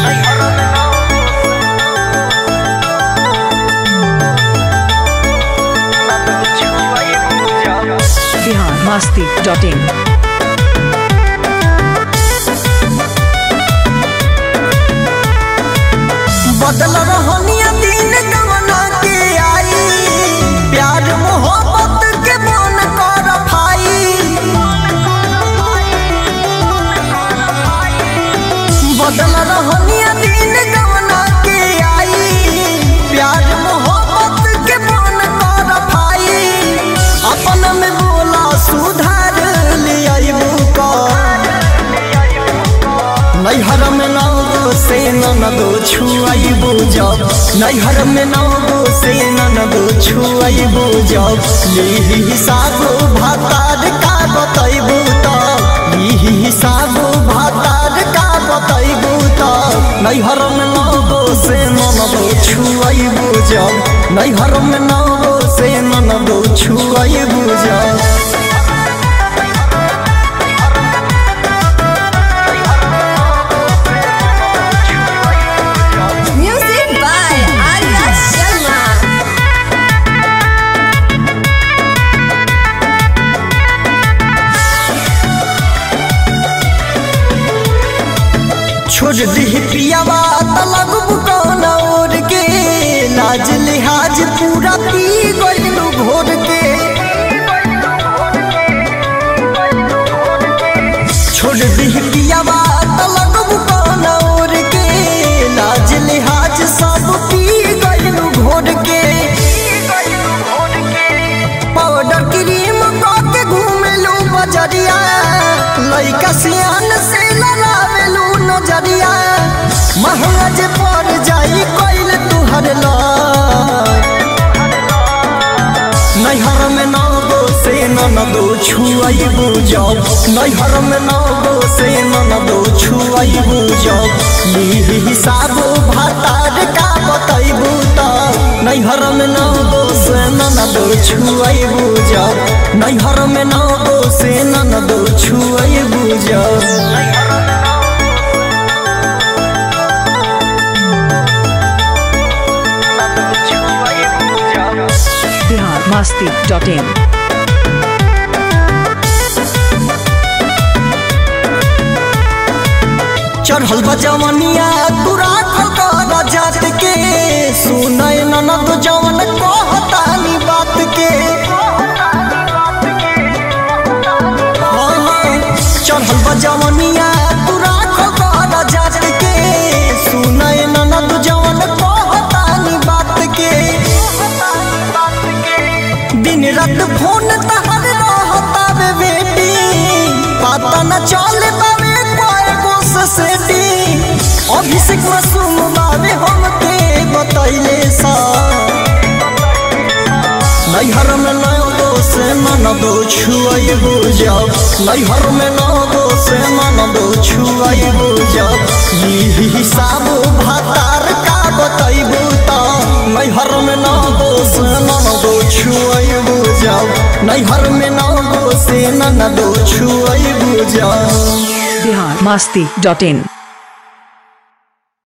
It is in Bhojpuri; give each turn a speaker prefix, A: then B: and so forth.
A: बिहार मस्ती डॉट इन
B: बदल रहनिया दिन गवना के आई प्यार मोहब्बत के मन कर भाई बदल रहनिया दिन गवना के आई प्यार मोहब्बत के मन कर भाई अपन में बोला सुधार ले आइबू का नैहर में नागो से ननदो छुआइबो जब नैहर में नागो से ननदो छुआइबो जब यही हिसाबो भातार का बतैबो त यही हिसाबो भातार का बतैबो त नैहर में नागो से ननदो छुआइबो जब नैहर में नागो से ननदो छुआइबो जब
C: Music by Arya Sharma.
B: छोड़ दी पियावा तलग बुकौना ओढ़ के लाज लिहाज पूरा पी गइलू घोर के छोड़ दी पियावा तलग बुकौना ओढ़ के लाज लिहाज सब पी गइलू घोर के पाउडर क्रीम के घूमेलू बजरिया लइका सियान से लड़ावेलू नजरिया महंगा जे पड़ जाई कोइल तुहर लाज नैहर में नागो से ननदो छुआइबू जब नैहर में नागो से ननदो छुआइबू जब यही हिसाबो भातार का बतैबू त नैहर में नागो से ननदो छुआइबू जब नैहर में नागो से ननदो छुआइबू जब
A: बिहार मस्ती डॉट इन
B: चढ़ल बजवनिया तू राखल कर जात के सुनय ननद जवन कहतानी बात के हाँ, चढ़ल बजवनिया तू राखल कर जात के सुनय ननद जवन कहतानी बात के दिन रात फोन तहर रहता बे बेटी पता न चले पावे कोई कोस सेटी अभिषेक मासूम बाबे हमके बतैले सा नैहर में नगो से ननदो छुआइबो जब नैहर में नगो से ननदो छुआइबो जब यही हिसाबो भातार का बतैबो त नैहर में नगो से ननदो छुआइबो जब नैहर में नगो से ननदो छुआइबो जब
A: बिहार मस्ती डॉट इन